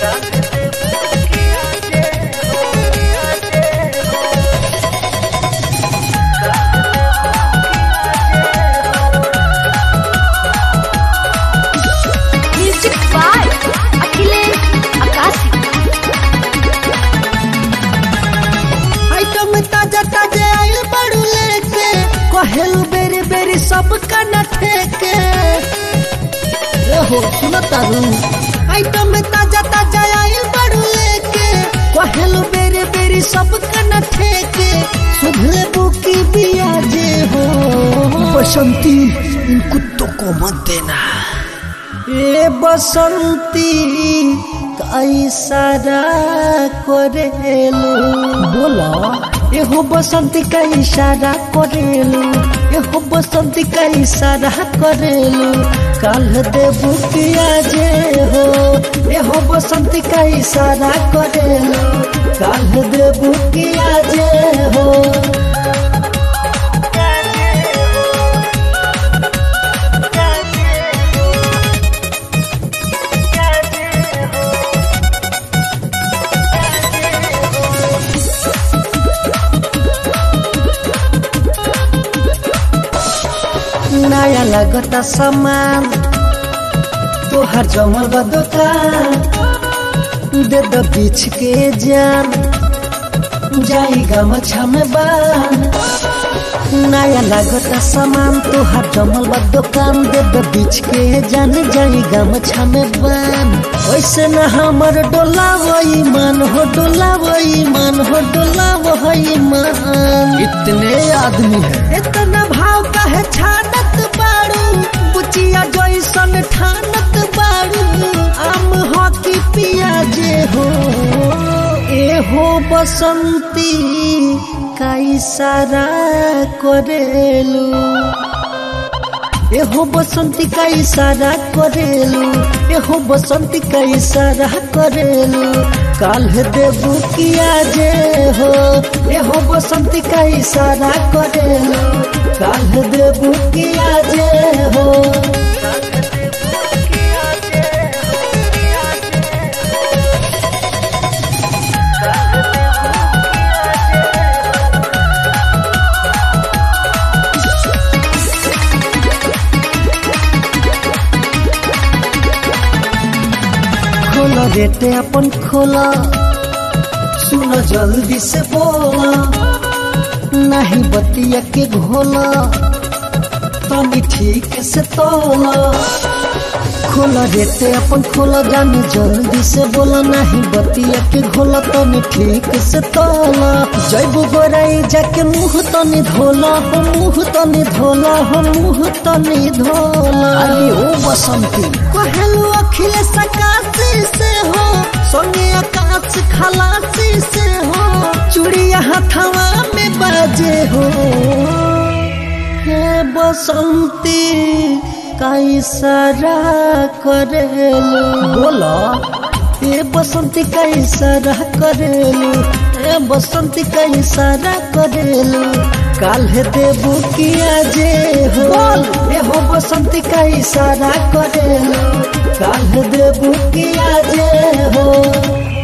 music by Akhilesh Akashi item ताजा ताजा आइल बड़ू लेके कहेलू बेरी बेरी सब कना ठेके हो सुनो तारू आइटम ताजा ताजा आइल बड़ू लेके कहेलू बेरी बेरी सब कना ठेके सुधले बुकी बिया जे हो बसंती इन कुत्तों को मत देना ए बसंती कैसारा करेलू बोला एहो बसंती का इशारा करेलू एहो बसंती का इशारा करेलू काल देबू किया जे हो एहो बसंती का इशारा करेलू काल देबू किया जे हो नया लगता सामान तोहर जमल बा दुकान दे दो बीच के जान जाई गमछा में बान नया लगता सामान तोहर जमल बा दुकान दे दो बीच के जान जाई गमछा में बान वैसे न हमर डोला वही मन हो डोला वही मन हो डोला वही मन इतने आदमी है इतना भाव का है छानत बाड़ू बुचिया जैसन ठानत बाड़ू आम हॉकी पिया जे हो ए हो बसंती का इशारा करेलू एहो बसंती का इशारा करेलू एहो बसंती का इशारा करेलू काल देबू किया जे हो एहो बसंती का इशारा करेलू काल देबू किया जे हो खोला रेटे अपन खोला सुनो जल्दी से बोला नहीं बतिया के घोला तनी ठीक से तोला खोला रेटे अपन खोला जानी जल्दी से बोला नहीं बतिया के घोला तनी ठीक से तोला जैबू गोराई जाके मुंह तनी धोला हो मुंह तनी धोला हो मुंह तनी धोला अरे ओ बसंती कहलू अखिलेश आकाशी से हो सोने आकाश खलासी से हो चूड़िया हथवा में बाजे हो हे बसंती का इशारा करेलू बोला ए बसंती का इशारा करेलू ए बसंती का इशारा करेलू काल्हे देबू किया जे हो ए हो बसंती का इशारा करेलू काल्हे देबू किया जे हो